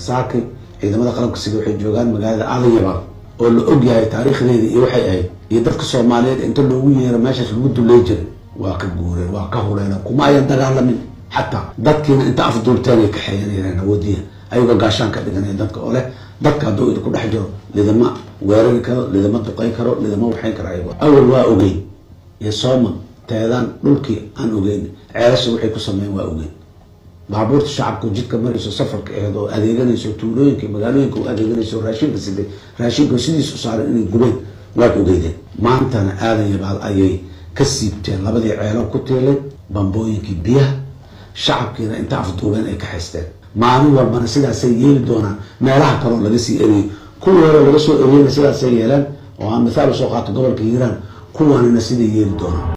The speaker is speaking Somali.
saakay ciidamada qalabka sida waxay joogaan magaalada aadan yabaal oo la og yahay taariikhdeeda iyo waxay ahayd iyo dadka soomaaliyeed inta loogu yeero meeshaas lagu dulley jiray waa ka guureen waa ka huleena kuma ayan dagaalamin xataa dadkiina inta afduulteen ay kaxeeyanayeen awoodiya ayagoo gaashaan ka dhiganaya dadka oo leh dadka hadduu idinku dhex jiro lidama weerari karo lidama duqay karo lidama waxayn karo ayagoo awal waa ogeyn iyo sooma teedaan dhulkii aan ogeyn ceelasha waxay ku sameeyeen waa ogeyn baabuurta shacabku jidka marayso safarka aheed oo adeeganayso tuulooyinka magaalooyinka u adeeganayso raashinka siday raashinka sidiisu saaran inay gubeen waad ogeydeen maantana aadan yabaal ayay ka siibteen labadii ceelo ku tiilay bambooyinkii biyaha shacabkiina inta afduubeen ay ka haysteen maalin walbana sidaasay yeeli doonaan meelaha kaloo laga sii eriyey kuwii hore laga soo eriyeyna sidaasay yeeleen oo aan mithaal usoo qaato gobolka hiiraan kuwanina siday yeeli doonaan